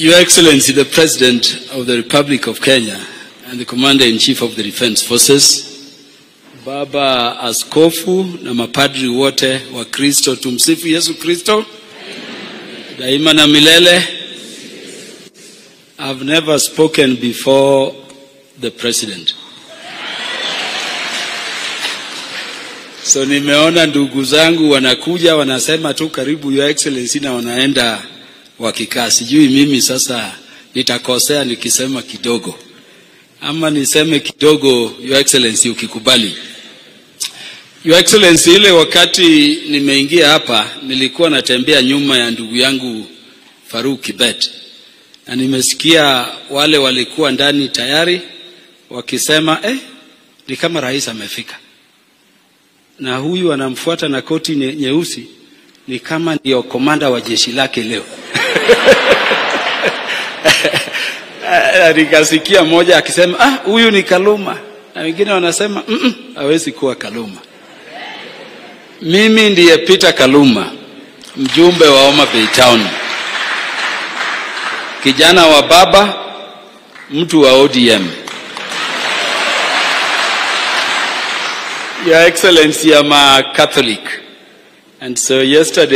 Your Excellency, the President of the Republic of Kenya and the Commander-in-Chief of the Defense Forces, Baba Askofu na mapadri wote wa Kristo, tumsifu Yesu Kristo daima na milele. I've never spoken before the President. So nimeona ndugu zangu wanakuja wanasema tu karibu Your Excellency na wanaenda wakikaa. Sijui mimi sasa nitakosea nikisema kidogo ama niseme kidogo, Your Excellency, ukikubali. Your Excellency, ile wakati nimeingia hapa nilikuwa natembea nyuma ya ndugu yangu Faruk Kibet na nimesikia wale walikuwa ndani tayari wakisema eh, ni kama rais amefika na huyu anamfuata na koti nye- nyeusi ni kama ndio komanda wa jeshi lake leo. Na nikasikia mmoja akisema ah, huyu ni Kaluma, na wengine wanasema "Mm, mm, hawezi kuwa Kaluma. Mimi ndiye Peter Kaluma, mjumbe wa Homa Bay Town, kijana wa baba, mtu wa ODM. Your Excellency, I'm a Catholic. And so yesterday